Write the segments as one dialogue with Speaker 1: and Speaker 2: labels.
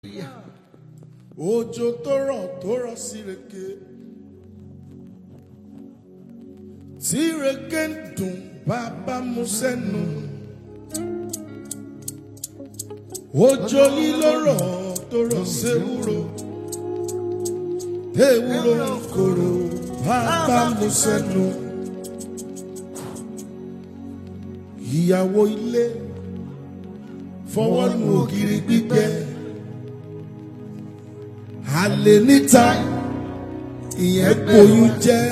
Speaker 1: òjò tó rọ̀ tó rọ̀ sí reke tí reke ń dùn bàbá mu sẹ́nu òjò yìí ló rọ̀ tó rọ̀ séwúro ewúro ń korò bàbá mu sẹ́nu ìyàwó ilé fọwọ́ nu ògiri gbígbẹ àlè níta ìyẹn gboyún jẹ́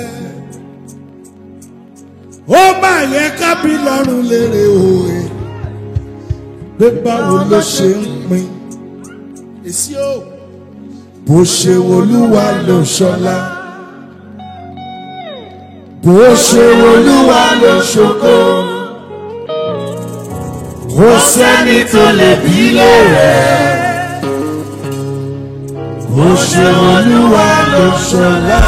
Speaker 1: ó má yẹ kábí lọ́rùn lérè òye pé báwo ló ṣe ń pín èsì o bó ṣe wolúwa ló ṣọlá bó ṣe wolúwa ló ṣoko kò sẹ́ni tó lè bí lérè bó ṣe wolúwa ló ṣọlá.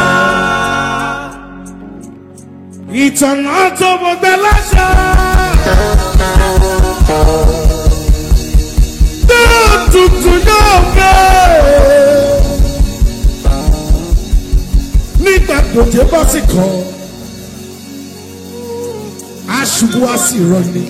Speaker 1: ìtànà tó gbọgbẹ láṣà. tó tutù náà fẹ́. nígbà tòjé bá sì kàn aṣubú á sì rọni.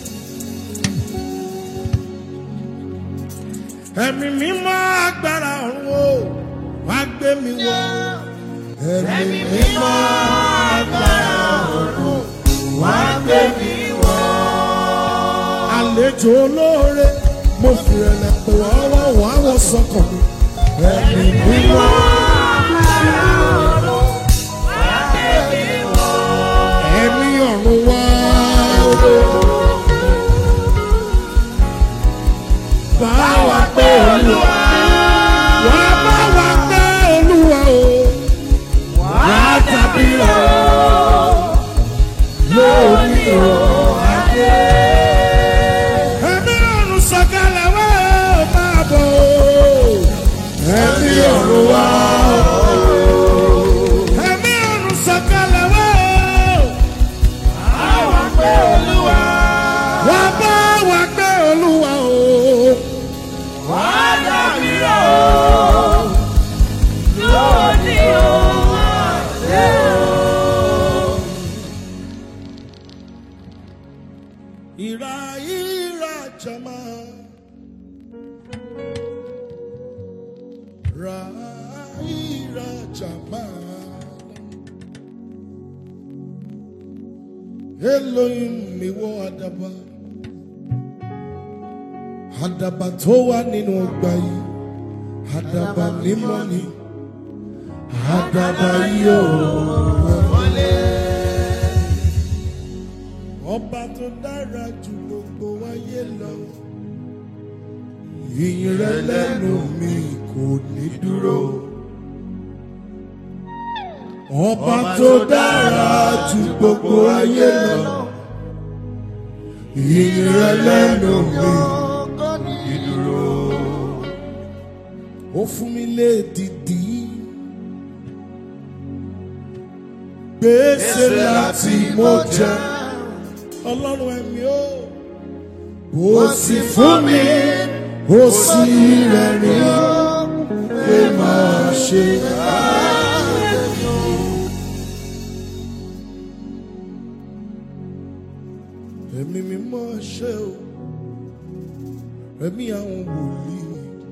Speaker 1: ẹ̀mí mímọ́ agbára ọ̀run o wá gbé mi wọ̀. ẹ̀mí mímọ́ agbára ọ̀run wá gbé mi wọ̀. àlejò olóore mo fi ẹ̀lẹ̀ pè wọ́n wọ́n wọ́n àwọn sọ́kàn mi. ẹ̀mí mímọ́ agbára ọ̀run wá gbé mi wọ̀. ẹ̀mí ọ̀run wá o. bá wa pé olúwa. wà á bá wa pé olúwa o. wà á tàbí o. lórí o adé. ẹ̀mí ọ̀run sọ̀kalẹ̀ wá o máa bọ̀ o. ẹ̀mí ọ̀run wá o. ẹ̀mí ọ̀run sọ̀kalẹ̀ wá o. wà á wá pé olúwa. wà á bá wa pé olúwa o. Ira ira jama Ra ira jama Elohim mi wọ àdàbà àdàbà tó wà nínú ọgbà yìí àdàbà mímọ́ ni àdàbà yóò wọlé ọba tó dára ju gbogbo ayé lọ ìyìn rẹ lẹ́nu mi kò ní dúró ọba tó dára ju gbogbo ayé lọ ìyìn rẹ lẹ́nu mi kò ní dúró ó fún mi lédìdí gbèsè láti mo jẹ ọlọ́run ẹ̀mí ó. ó sì fún mi ó sì rẹ̀ rí pé máa ṣe. ẹ̀mí mi mọ́ ṣe o ẹ̀mí àwọn wòlíì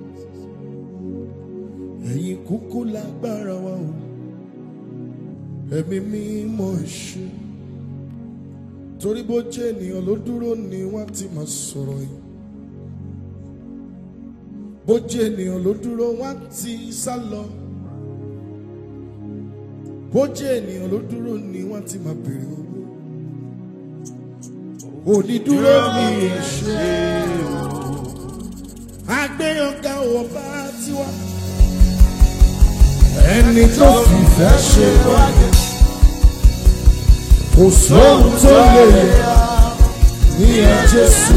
Speaker 1: ẹ̀yin kúkú lágbára wa o ẹ̀mí mi mọ́ ṣe torí bó jẹ́ ènìyàn ló dúró ni wọ́n ti máa sọ̀rọ̀ yìí bó jẹ́ ènìyàn ló dúró wọ́n ti sá lọ bó jẹ́ ènìyàn ló dúró ni wọ́n ti máa bèrè owó onídúró mi ṣe àgbéyànká ọba tiwa ẹni tó fìfẹ́ ṣe wáyé kò sóhun tó lè yẹ ní ẹ Jésù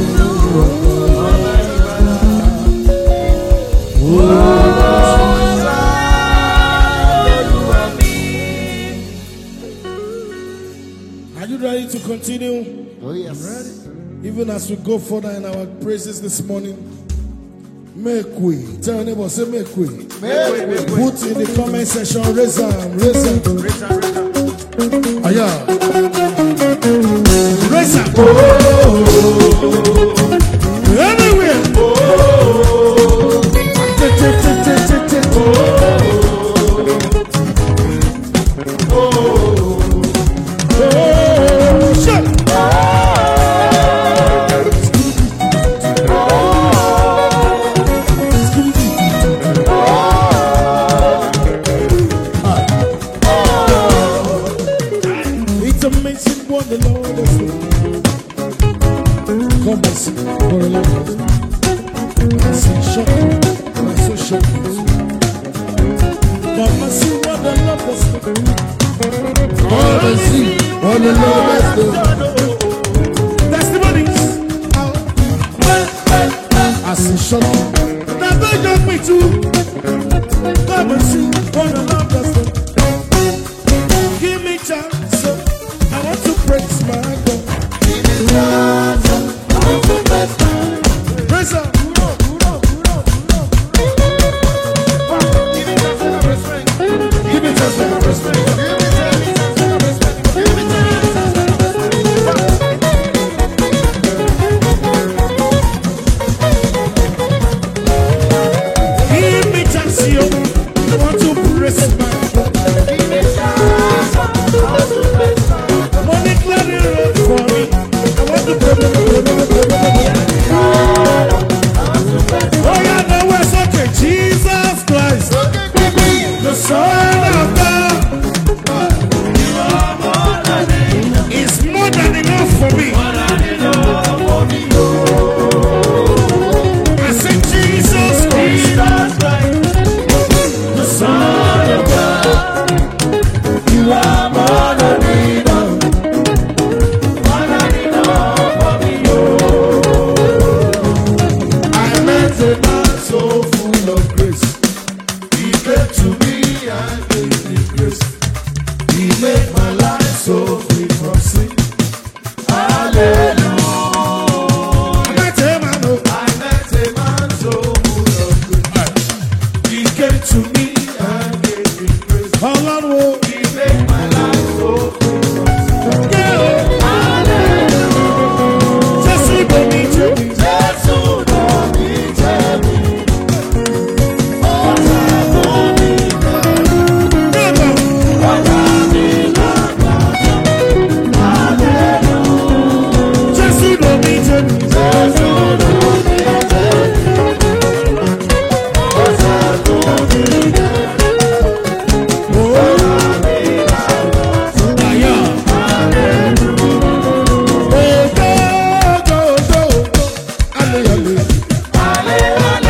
Speaker 1: Are you ready to continue?
Speaker 2: Oh, yes.
Speaker 1: Even as we go further in our praises this morning, Make way. Tell your neighbor, say make way. Put in the comment section, raise them, raise them. Aya. Raise them. Anywhere. Take, take, take, take, take, take. Oh, shut. It's amazing what the Lord has done. Come and see what the Lord has done. I see shocking. I so shocking. Come and see what the Lord has done. Come and see what the Lord has done. Testimonies. I see shocking. Now don't judge me too. Come and see what the Lord has done. Give me chance. I want to praise my God. Praise Him. Give me chance and respect. Give me chance, yo. I want to praise my God. Money clearing road for me. I want to pray, pray, pray, pray, pray, pray, pray. Oh yeah, now we're okay. Jesus Christ, the Son of God, is more than enough for me. I said Jesus Christ, the Son of God, you are more than enough. I met a man so full of grace. He came to me and gave me grace. He made my life so free from sin. Hallelujah. I met a man, oh, I met a man so full of grace. He came to me and gave me grace. Hallelujah. He made my life so free from sin. Yeah. Jésù ló ní jẹ́bi. Jésù ló ní jẹ́bi. Àyà. Ògo, ògo, ògo, ògo. Hallelujah.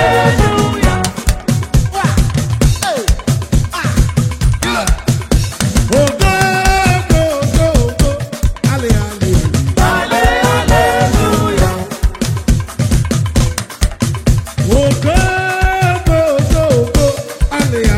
Speaker 1: Ògo, ògo, ògo, ògo. Hallelujah. Ògo, ògo, ògo, ògo. Hallelujah.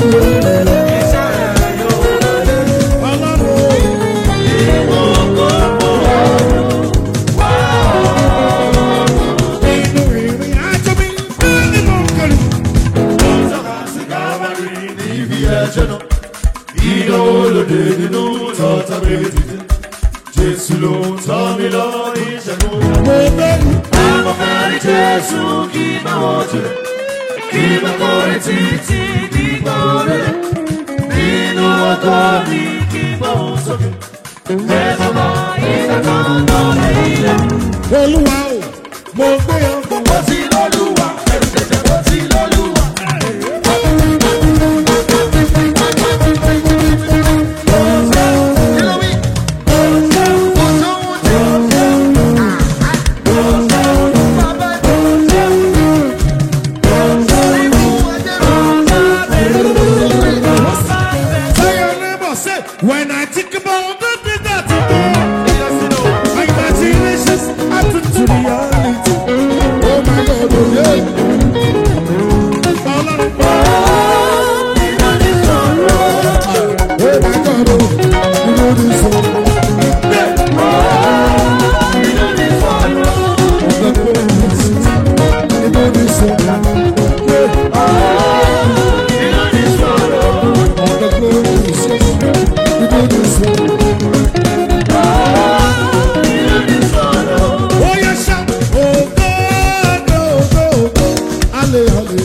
Speaker 1: Inú ìrìn àjò mi ní mo ń kọlu.
Speaker 2: Jésù ló ń tọ́ mi lọ ìṣẹ́gun.
Speaker 1: Mo bẹ̀rù.
Speaker 2: Àwọn fẹ́rí Jésù kí máa wọ́n tilẹ̀. Kí máa kọrin títí nígbà rẹ̀. Nínú ọkọ mi kí máa wọ́n sókè. Ẹ̀fọ́ bá ìdájọ́ lọ́lẹ̀ ilẹ̀.
Speaker 1: Olúwa o, mo gbé ọkọ̀
Speaker 2: Ó ti lọ́lúwa, ẹ̀rù jẹjẹ ó ti lọ́lúwa. Kí ló wí? Kò sóhun tí ó ṣe. Bàbá Sórí mú ẹjẹ́ mi.
Speaker 1: Tell your neighbor, say, when I think about the things that you do, my imaginations are to to reality. Oh my God, oh yeah. Ọlọ́run, Oh my God, oh, you know this one. The promises, you know this one. Yeah. The promises, you know this one. Oh yes, shout, oh God, oh God, oh God, Halle, halle.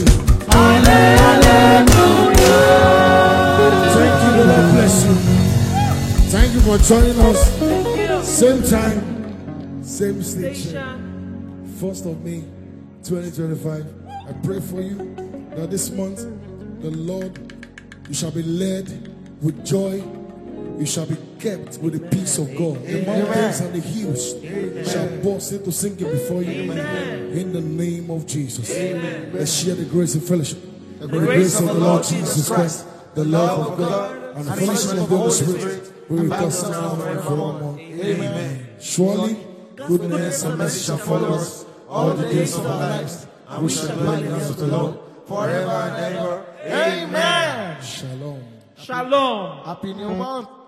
Speaker 1: Thank you, Lord. God bless you. Thank you for joining us. Same time, same station. First of May, 2025. I pray for you that this month, the Lord, you shall be led with joy. You shall be kept with the peace of God. The mountains and the hills shall burst into singing before you. In the name of Jesus. Let's share the grace and fellowship. The grace of the Lord Jesus Christ, the love of God, and the fellowship of the Holy Spirit be with us now and forevermore. Amen. Surely, goodness and mercy shall follow us all the days of our lives, and we shall dwell in the house of the Lord
Speaker 2: Forever and ever. Amen.
Speaker 1: Shalom.
Speaker 3: Shalom.
Speaker 2: Happy New Month.